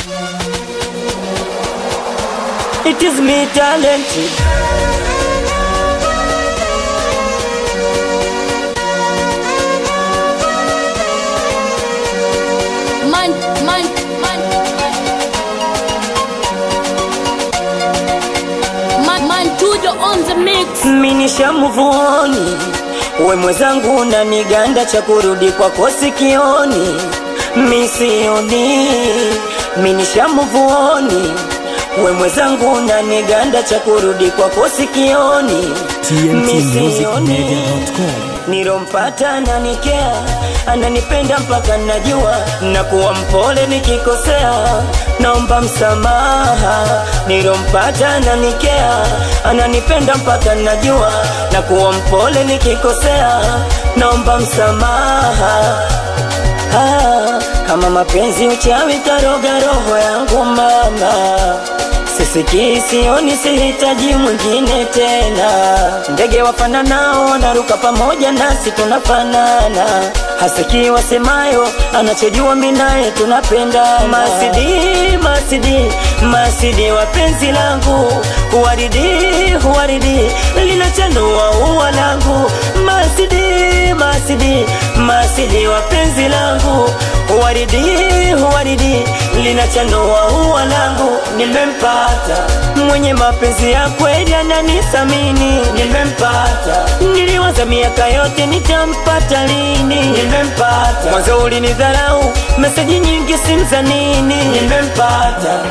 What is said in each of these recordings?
It is me talented. Man, man, man, man, man, Tujo on the mix. Minisha muvuoni, we mwenzangu na niganda cha kurudi kwako sikioni, misioni. Minisha muvuoni, we mwenzangu na niganda cha kurudi kwako sikioni, tntmusicmedia.com Nilompata ananikea, ananipenda mpaka najua, na kuwa mpole nikikosea, naomba msamaha. Nilompata ananikea, ananipenda mpaka najua, na kuwa mpole nikikosea, naomba msamaha. Ah, kama mapenzi uchawi karoga roho yangu mama sisikii sioni sihitaji mwingine tena ndege wafananao wanaruka pamoja nasi tunafanana hasikii wasemayo anachojua minaye tunapendana masidi masidi masidi wa penzi langu huwaridi huwaridi linachanua ua langu masidi masidi masidi wa penzi langu huwaridi huwaridi linachanua ua langu nimempata mwenye mapenzi ya kweli ananisamini nimempata niliwaza miaka yote nitampata lini nimempata mwanzo ulinidharau meseji nyingi simza nini nimempata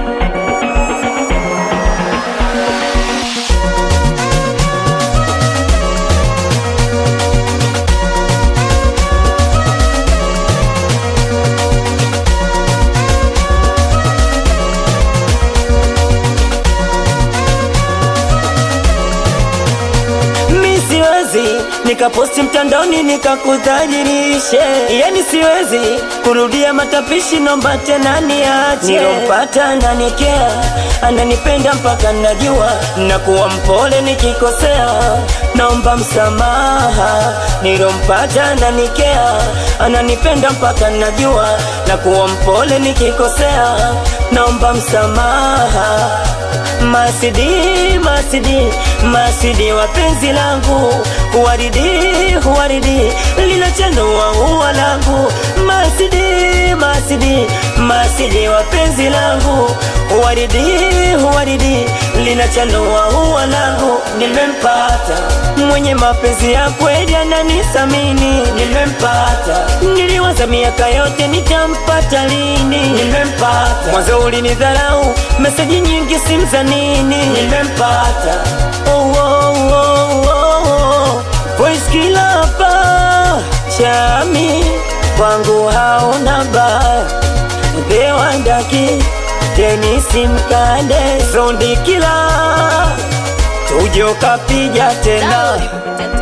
mi siwezi nikaposti mtandaoni nikakudhalilishe, yani siwezi kurudia matapishi, nomba tena niache. Nilompata ananikea, ananipenda mpaka najua, na kuwa mpole nikikosea, naomba msamaha. Nilompata ananikea, ananipenda mpaka najua, na kuwa mpole nikikosea, naomba msamaha. Masidi, masidi, masidi wa penzi langu Huwaridi, huwaridi, linachanua ua langu Masidi, masidi, masidi wa penzi langu Huwaridi, huwaridi, linachanua ua langu Nimempata, mwenye mapenzi ya kweli ananisamini Nimempata, niliwaza miaka yote nitampata lini Nimempata, mwanzo ulinidharau, meseji nyingi simza nini Nimempata, oh, oh, oh, oh, oh. Voice kila hapa chami kwangu hauna baya Dewandaki Denisi Mkande Sondi kila Tujo kapija tena Download